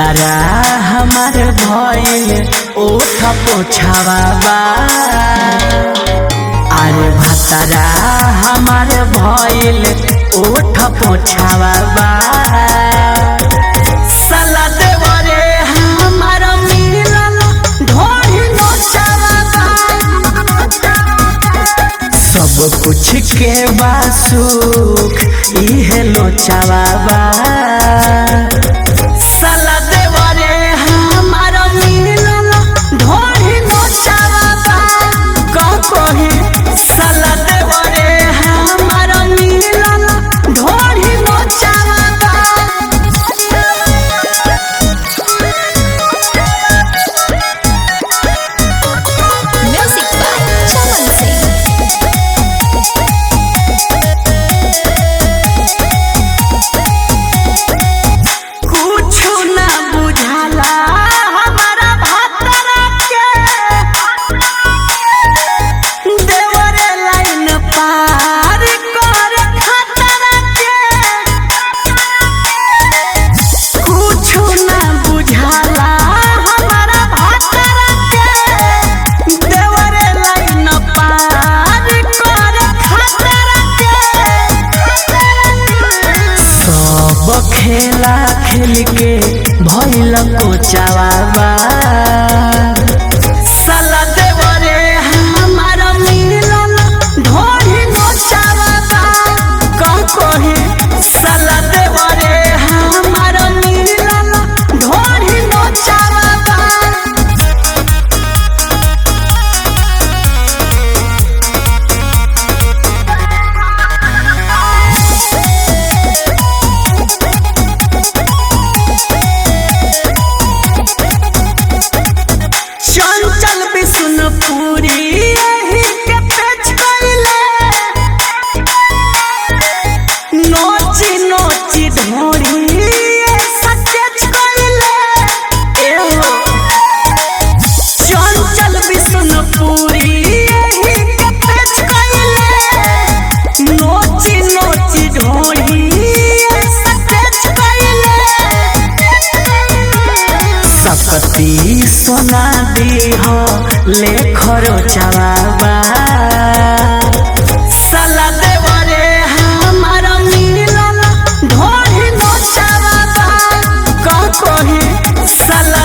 भतरा हमार भइल ओठ पोछावा बा अरे भतरा हमार भइल ओठ पोछावा बा साला देवरे हमार मिलल ढोढ़ी नोचावा बा सब कुछ के बा सुख इहे लोचावा बा साला देवरे हमार मिलल ढोढ़ी नोचावा बा का कहे साला देवरे हमार मिलल ढोढ़ी नोचावा बा Music by Chaman Singh. कुछु ना बुझाला हमारा भतरा के देवरे लाइन पार कर खतरा के कुछु ना बुझाला हमारा भतरा के देवरे लाइन पार कर खतरा के सब खेला खेल के भइल कोचावा बा साला देवरे हमार मिलल ढोढ़ी नोचावा बा का कहे साला देवरे हमार मिलल ढोढ़ी नोचावा बा चंचल विष्णुपुरी एही के पेच कइले नोची नोची ढोरी सचेच कइले एहो चंचल विष्णुपुरी एही के पेच कइले नोची नोची ढोरी सचेच कइले सकती सोना दी हो ले खरो चावा साला देवरे हमार मिलल ढोढ़ी नोचावा का कहे साला